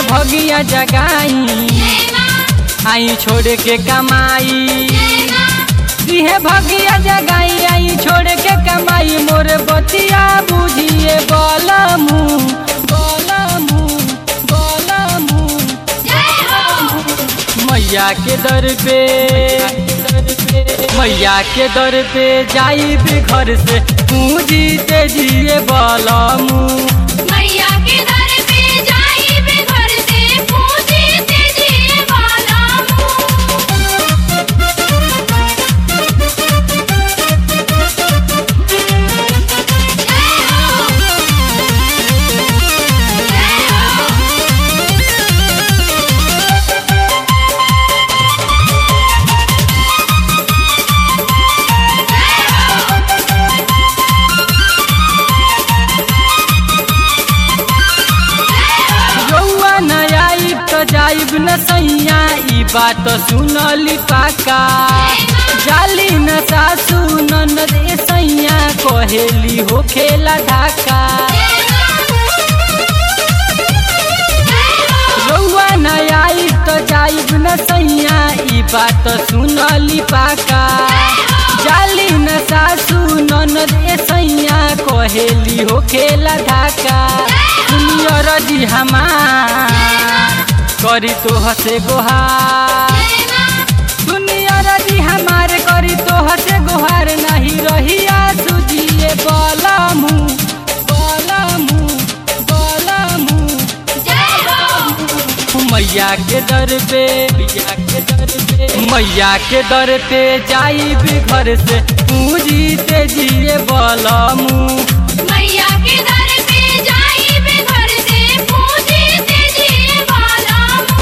भगिया जगाई आई छोड़ के कमाई इहे भगिया जगाई आई छोड़ के कमाई मोर बतिया बुझिए बलमू बलमू बलमू मैया के दर पे मैया के दर पे जाई भी घर से पूजी तेजिए बलमू मैया के दर पे जाई बे घर से पूजी तेजी वाला रउआ न आइब त जाइब न सैया ई बात सुनली पाका जाली न सासू ननद ए सैया कहेली हो खेला ढाका रउआ न आइब त जाइब न सैया ई बात सुनली पाका जाली न सासू ननद ए सैया कहेली हो खेला ढाका सुनियो रजी हमार करी तो हसे गोहार सुनियो रजी हमार करी तो हसे गोहार नहीं रहिया सुजिए बलमू बलमू बलमू मैया के दर पे मैया के दर पे मैया के दर पे जाई भी घर से पूजी तेजिए बलमू मैया के दर पे जाई बे घर से पूजी तेजी वाला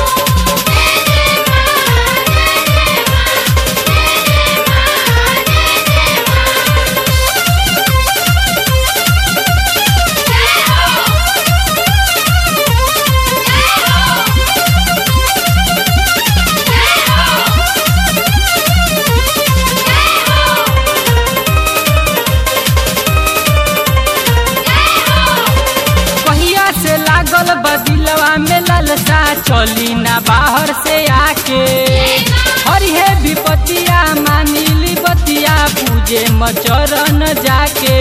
पहिया से लागल बदिलवा में ललसा चली ना बाहर से आके हरिहे विपतिया मानिली बतिया पूजे मचरन जाके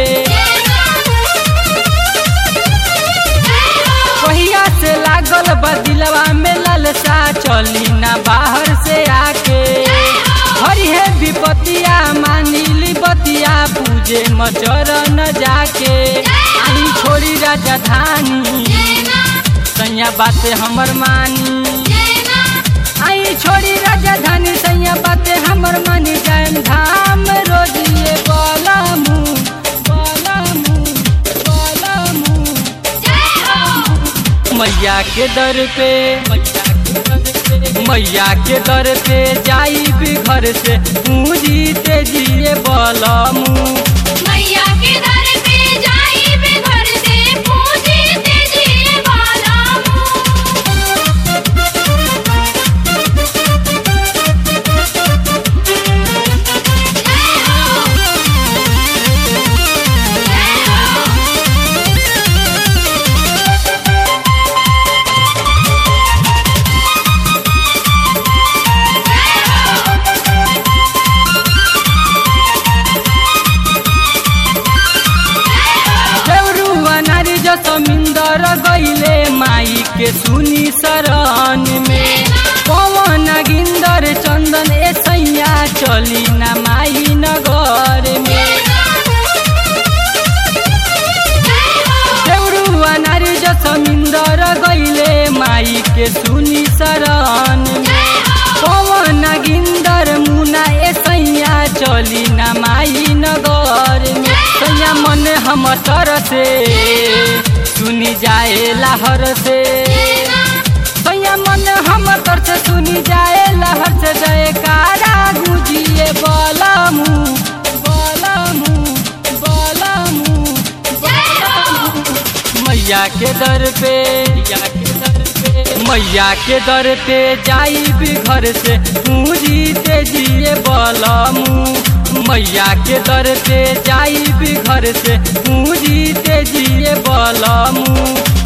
पहिया से लागल बदिलवा में ललसा चली ना बाहर से आके हरिहे विपतिया मानिली बतिया पूजे मचरन जाके आई छोड़ी राजधानी सैया बाते हमर मानी आई छोड़ी राजधानी सैया बाते हमर मानी जायम धाम रोजिए बलमू बलमू बलमू मैया के दर पे मैया के दर पे जाई भी घर से पूजी तेजिए बलमू मैया के दर पे जाई बे घर से पूजी तेजी वाला देवरुआ नारी जो समिंदर गईले माई के सुनी शरण में पवन गिंदर चंदन ए सैया चली ना माई नगर में देवरुआ नारी जो समिंदर गईले माई के सुनी शरण में पवन गिंदर मुना ए सैया चली ना माई नगर में सैया मन हम तर से सुनी जाए लहर से सैया मन हम तर से सुनी जाए लहर से जयकारा गुजिए बलमू बलमू बलमू मैया के दर पे मैया के दर पे मैया के दर पे जाई भी घर से पूजी तेजिए बलमू मैया के दर पे जाई भी घर से पूजी तेजिए बलमू